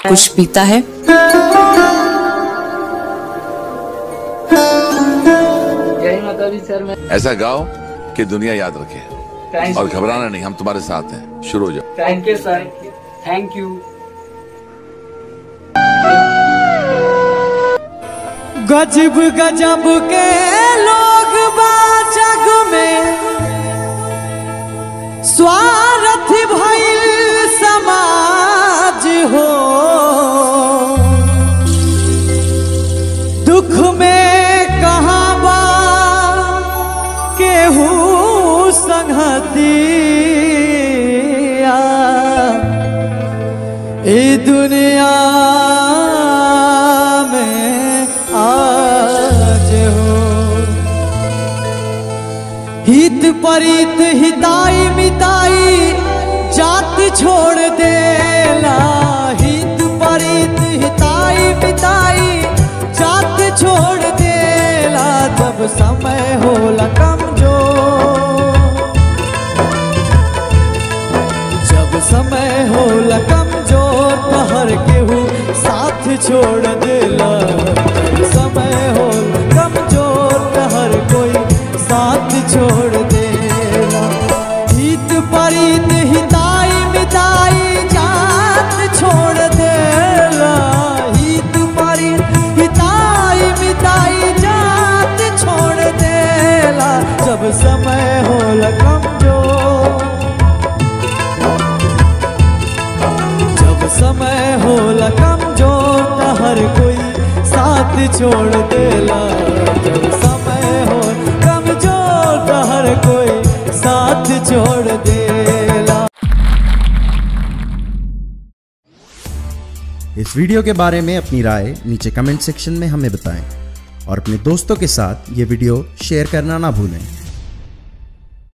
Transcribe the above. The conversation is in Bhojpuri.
कुछ पीता है जय माता दी सर मैं ऐसा गाओ कि दुनिया याद रखे थैंक और घबराना नहीं हम तुम्हारे साथ हैं शुरू हो जाओ thank you sir thank you गजब गजब के लोग बा जग में स्वार्थ भइल समाज हो दुख में कहाँ बा केहू संगतिया ए दुनिया में आज हो हित परित हिताई मिताई जात छोड़ देला हित परित हिताई मिताई जात छोड़ देला जब समय होला कमजोर जब समय होला कमजोर तो हर केहू साथ छोड़ देला जब समय होला कमजोर तो हर कोई साथ छोड़ देला हित परित हिताई मिताई जात छोड़ देला हित परित हिताई मिताई जात छोड़ देला जब समय होला कमजोर जब समय होला कमजोर त हर कोई साथ छोड़ देला जब समय हो कमजोर त हर कोई साथ छोड़ देला इस वीडियो के बारे में अपनी राय नीचे कमेंट सेक्शन में हमें बताएं और अपने दोस्तों के साथ ये वीडियो शेयर करना ना भूलें